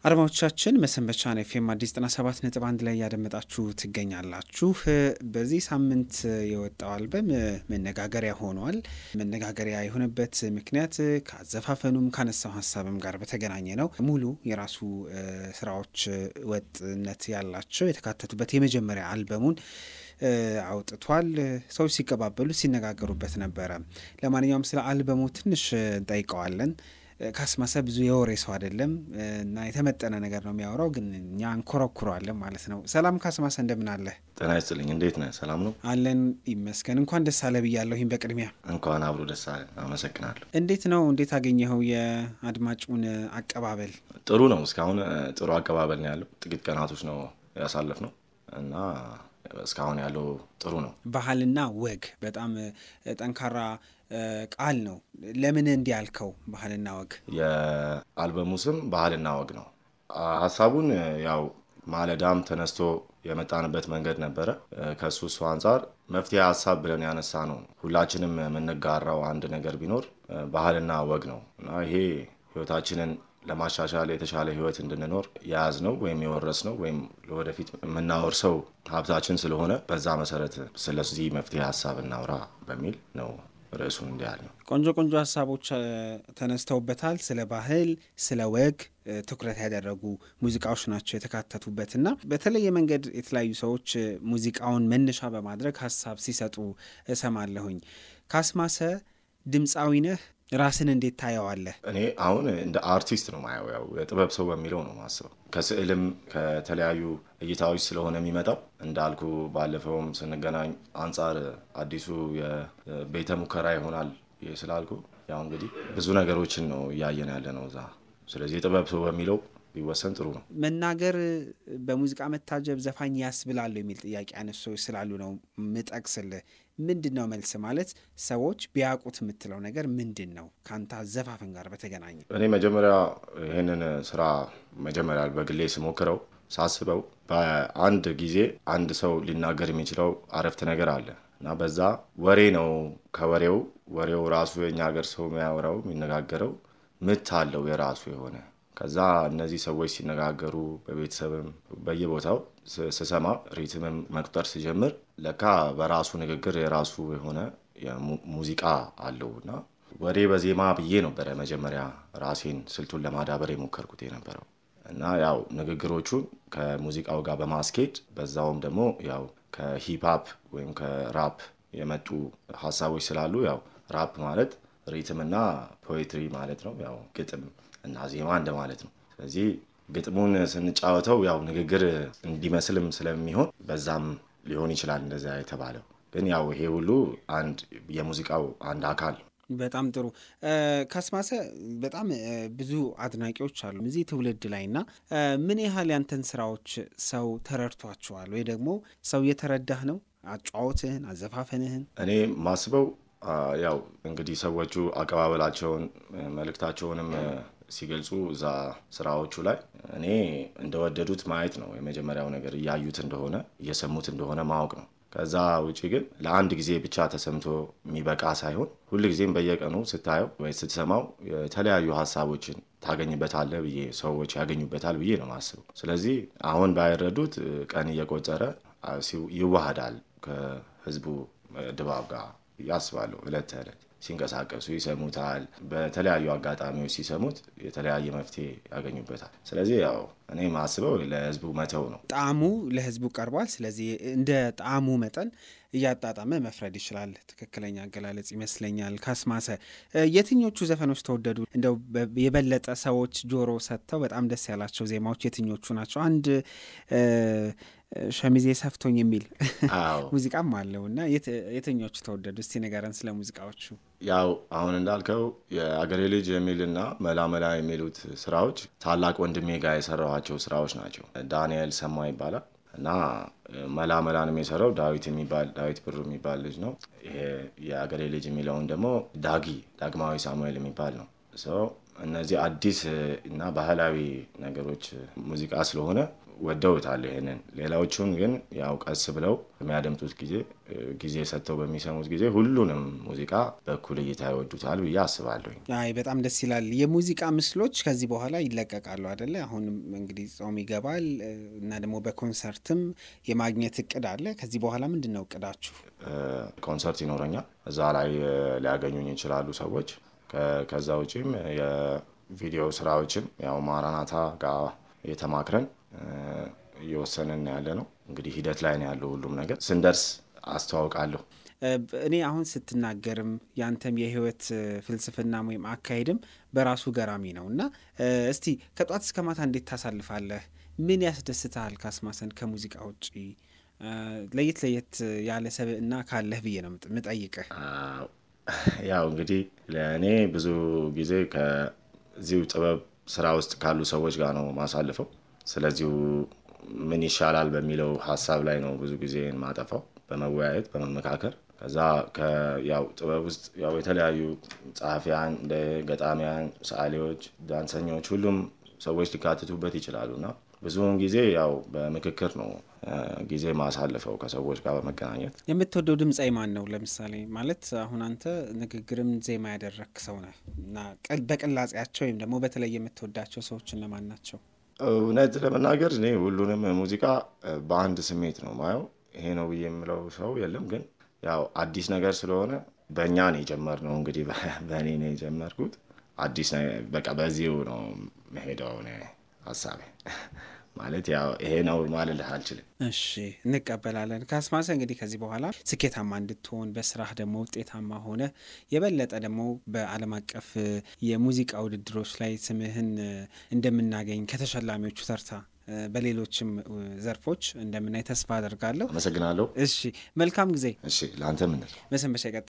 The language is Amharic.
አድማጮቻችን መሰንበቻን ኤፍኤም አዲስ ዘጠና ሰባት ነጥብ አንድ ላይ እያደመጣችሁ ትገኛላችሁ። በዚህ ሳምንት የወጣው አልበም መነጋገሪያ ሆኗል። መነጋገሪያ የሆነበት ምክንያት ከአዘፋፈኑም ካነሳው ሀሳብም ጋር በተገናኘ ነው። ሙሉ የራሱ ስራዎች ወጥነት ያላቸው የተካተቱበት የመጀመሪያ አልበሙን አውጥቷል። ሰዎች ሲቀባበሉ ሲነጋገሩበት ነበረ። ለማንኛውም ስለ አልበሙ ትንሽ እንጠይቀዋለን። ካስማሰ ብዙ የወሬ ሰው አይደለም እና የተመጠነ ነገር ነው የሚያወራው፣ ግን እኛ እንኮረኩረዋለን ማለት ነው። ሰላም ካስማሰ፣ እንደምን አለ? ጤና ይስጥልኝ። እንዴት ነህ? ሰላም ነው አለን ይመስገን። እንኳን ደስ አለ ብያለሁኝ። በቅድሚያ እንኳን አብሮ ደስ አለ። አመሰግናለሁ። እንዴት ነው እንዴት አገኘኸው የአድማጩን አቀባበል? ጥሩ ነው። እስካሁን ጥሩ አቀባበል ነው ያለው። ጥቂት ቀናቶች ነው ያሳለፍ ነው እና እስካሁን ያለው ጥሩ ነው። ባህልና ወግ በጣም ጠንካራ ቃል ነው። ለምን እንዲህ ያልከው? ባህልና ወግ የአልበሙ ስም ባህልና ወግ ነው። ሀሳቡን ያው ማለዳም ተነስቶ የመጣንበት መንገድ ነበረ። ከሱ እሱ አንጻር መፍትሄ ሀሳብ ብለን ያነሳ ነው። ሁላችንም የምንጋራው አንድ ነገር ቢኖር ባህልና ወግ ነው እና ይሄ ህይወታችንን ለማሻሻል የተሻለ ህይወት እንድንኖር የያዝ ነው ወይም የወረስ ነው ወይም ለወደፊት የምናወርሰው ሀብታችን ስለሆነ በዛ መሰረት ስለዚህ መፍትሄ ሀሳብ እናውራ በሚል ነው ርዕሱን እንዲህ ያህል ነው። ቆንጆ ቆንጆ ሀሳቦች ተነስተውበታል። ስለ ባህል፣ ስለ ወግ ትኩረት ያደረጉ ሙዚቃዎች ናቸው የተካተቱበት እና በተለየ መንገድ የተለያዩ ሰዎች ሙዚቃውን መነሻ በማድረግ ሀሳብ ሲሰጡ እሰማለሁኝ። ካስማሰ ድምፃዊ ነህ። ራስን እንዴት ታየዋለህ? እኔ አሁን እንደ አርቲስት ነው ማየው። ያው የጥበብ ሰው በሚለው ነው ማስበው። ከስዕልም ከተለያዩ እይታዎች ስለሆነ የሚመጣው እንዳልኩ ባለፈውም ስንገናኝ አንጻር አዲሱ የቤተ ሙከራ ይሆናል ስላልኩ ያው እንግዲህ ብዙ ነገሮችን ነው እያየን ያለ ነው እዛ። ስለዚህ የጥበብ ሰው በሚለው ቢወሰን ጥሩ ነው። መናገር በሙዚቃ መታጀብ ዘፋኝ ያስብላሉ የሚል ጥያቄ ያነሱ ሰዎች ስላሉ ነው ምጠቅስልህ። ምንድን ነው መልስ ማለት ሰዎች ቢያውቁት የምትለው ነገር ምንድን ነው? ከአንተ አዘፋፈን ጋር በተገናኘ እኔ መጀመሪያ ይህንን ስራ መጀመሪያ በግሌ ስሞክረው ሳስበው በአንድ ጊዜ አንድ ሰው ሊናገር የሚችለው አረፍተ ነገር አለ እና በዛ ወሬ ነው። ከወሬው ወሬው ራሱ የኛ ሀገር ሰው የሚያወራው የሚነጋገረው ምት አለው የራሱ የሆነ ከዛ እነዚህ ሰዎች ሲነጋገሩ በቤተሰብም በየቦታው ስሰማ ሪትምም መቁጠር ስጀምር ለካ በራሱ ንግግር የራሱ የሆነ ሙዚቃ አለው እና ወሬ በዜማ ብዬ ነበረ መጀመሪያ ራሴን ስልቱን ለማዳበር የሞከርኩት የነበረው እና ያው ንግግሮቹን ከሙዚቃው ጋር በማስኬድ በዛውም ደግሞ ያው ከሂፕሀፕ ወይም ከራፕ የመጡ ሀሳቦች ስላሉ ያው ራፕ ማለት ሪትምና ፖኤትሪ ማለት ነው። ያው ግጥም እና ዜማ እንደማለት ነው። ስለዚህ ግጥሙን ስንጫወተው ያው ንግግር እንዲመስልም ስለሚሆን በዛም ሊሆን ይችላል እንደዚያ የተባለው። ግን ያው ይሄ ሁሉ አንድ የሙዚቃው አንድ አካል ነው። በጣም ጥሩ ካስማሰ፣ በጣም ብዙ አድናቂዎች አሉ እዚህ ትውልድ ላይ እና ምን ያህል ያንተን ስራዎች ሰው ተረድቷቸዋል ወይ ደግሞ ሰው እየተረዳህ ነው? አጫወትህን፣ አዘፋፈንህን እኔ ማስበው ያው እንግዲህ ሰዎቹ አቀባበላቸውን መልእክታቸውንም ሲገልጹ እዛ ስራዎቹ ላይ እኔ እንደወደዱት ማየት ነው የመጀመሪያው ነገር። እያዩት እንደሆነ እየሰሙት እንደሆነ ማወቅ ነው። ከዛ ውጭ ግን ለአንድ ጊዜ ብቻ ተሰምቶ የሚበቃ ሳይሆን ሁልጊዜም በየቀኑ ስታየው ወይ ስትሰማው የተለያዩ ሀሳቦችን ታገኝበታለህ ብዬ ሰዎች ያገኙበታል ብዬ ነው ማስበው። ስለዚህ አሁን ባይረዱት ቀን እየቆጠረ ይዋሃዳል ከህዝቡ ድባብ ጋር ያስባለሁ። እለት ተዕለት ሲንቀሳቀሱ ይሰሙታል። በተለያዩ አጋጣሚዎች ሲሰሙት የተለያየ መፍትሄ ያገኙበታል። ስለዚህ ያው እኔ ማስበው ለህዝቡ መተው ነው። ጣዕሙ ለህዝቡ ቀርቧል። ስለዚህ እንደ ጣዕሙ መጠን እያጣጣመ መፍረድ ይችላል። ትክክለኛ አገላለጽ ይመስለኛል። ካስማሰ፣ የትኞቹ ዘፈኖች ተወደዱ? እንደው የበለጠ ሰዎች ጆሮ ሰጥተው በጣም ደስ ያላቸው ዜማዎች የትኞቹ ናቸው? አንድ ሸሚዜ ሰፍቶኝ የሚል ሙዚቃም አለው እና የትኞቹ ተወደዱ? እስቲ ንገረን ስለ ሙዚቃዎቹ። ያው አሁን እንዳልከው የአገሬ ልጅ የሚልና መላመላ የሚሉት ስራዎች ታላቅ ወንድሜ ጋር የሰራኋቸው ስራዎች ናቸው። ዳንኤል ሰማ ይባላል እና መላመላንም የሰራው ዳዊት የሚባል ዳዊት ብሩ የሚባል ልጅ ነው። ይሄ የአገሬ ልጅ የሚለውን ደግሞ ዳጊ ዳግማዊ ሳሙኤል የሚባል ነው። እነዚህ አዲስ እና ባህላዊ ነገሮች ሙዚቃ ስለሆነ ወደውታል ይሄንን። ሌላዎቹን ግን ያው ቀስ ብለው በሚያደምጡት ጊዜ ጊዜ ሰጥተው በሚሰሙት ጊዜ ሁሉንም ሙዚቃ በኩል እይታ ይወዱታል ብዬ አስባለሁኝ። አይ በጣም ደስ ይላል። የሙዚቃ ምስሎች ከዚህ በኋላ ይለቀቃሉ አደለ? አሁንም እንግዲህ ጾም ይገባል እና ደግሞ በኮንሰርትም የማግኘት እቅድ አለ። ከዚህ በኋላ ምንድን ነው እቅዳችሁ? ኮንሰርት ይኖረኛል። እዛ ላይ ሊያገኙኝ ይችላሉ ሰዎች። ከዛ ውጪም የቪዲዮ ስራዎችን ያው ማራናታ ጋር የተማክረን እየወሰንን ያለ ነው። እንግዲህ ሂደት ላይ ነው ያለው ሁሉም ነገር። ስንደርስ አስተዋውቃለሁ። እኔ አሁን ስትናገርም ያንተም የህይወት ፍልስፍናም ወይም አካሄድም በራሱ ገራሚ ነው እና እስቲ ከጧት እስከ ማታ እንዴት ታሳልፋለህ? ምን ያስደስትሃል? ካስማሰን ከሙዚቃ ውጪ ለየት ለየት ያለ ሰብዕና ካለህ ብዬ ነው ምጠይቅህ። ያው እንግዲህ ለእኔ ብዙ ጊዜ ከዚሁ ጥበብ ስራ ውስጥ ካሉ ሰዎች ጋር ነው ማሳልፈው። ስለዚሁ ምን ይሻላል በሚለው ሀሳብ ላይ ነው ብዙ ጊዜ ማጠፋው፣ በመወያየት በመመካከር። ከዛ ያው ጥበብ ውስጥ ያው የተለያዩ ጸሐፊያን፣ እንደ ገጣሚያን፣ ሰዓሊዎች፣ ዳንሰኞች ሁሉም ሰዎች ሊካትቱበት ይችላሉ እና ብዙውን ጊዜ ያው በምክክር ነው ጊዜ ማሳልፈው ከሰዎች ጋር በመገናኘት። የምትወደው ድምፃዊ ማን ነው? ለምሳሌ ማለት አሁን አንተ ንግግርም ዜማ ያደረክ ሰው ነህ እና በቅላጼያቸው ወይም ደግሞ በተለይ የምትወዳቸው ሰዎች እነማን ናቸው? እውነት ለመናገር እኔ ሁሉንም ሙዚቃ በአንድ ስሜት ነው ማየው። ይሄ ነው ብዬ የምለው ሰው የለም። ግን ያው አዲስ ነገር ስለሆነ በእኛ ነው የጀመርነው። እንግዲህ በእኔ ነው የጀመርኩት። አዲስ በቃ በዚሁ ነው መሄደው ሀሳቤ ማለት ያው ይሄ ነው ማለልህ አልችልም። እሺ እንቀበላለን። ካስማሰ እንግዲህ ከዚህ በኋላ ስኬታማ እንድትሆን በስራህ ደግሞ ውጤታማ ሆነ የበለጠ ደግሞ በዓለም አቀፍ የሙዚቃ ውድድሮች ላይ ስምህን እንደምናገኝ ከተሸላሚዎቹ ተርታ በሌሎችም ዘርፎች እንደምናይ ተስፋ አደርጋለሁ። አመሰግናለሁ። እሺ መልካም ጊዜ። እሺ ለአንተ ምንል መሰንበቻ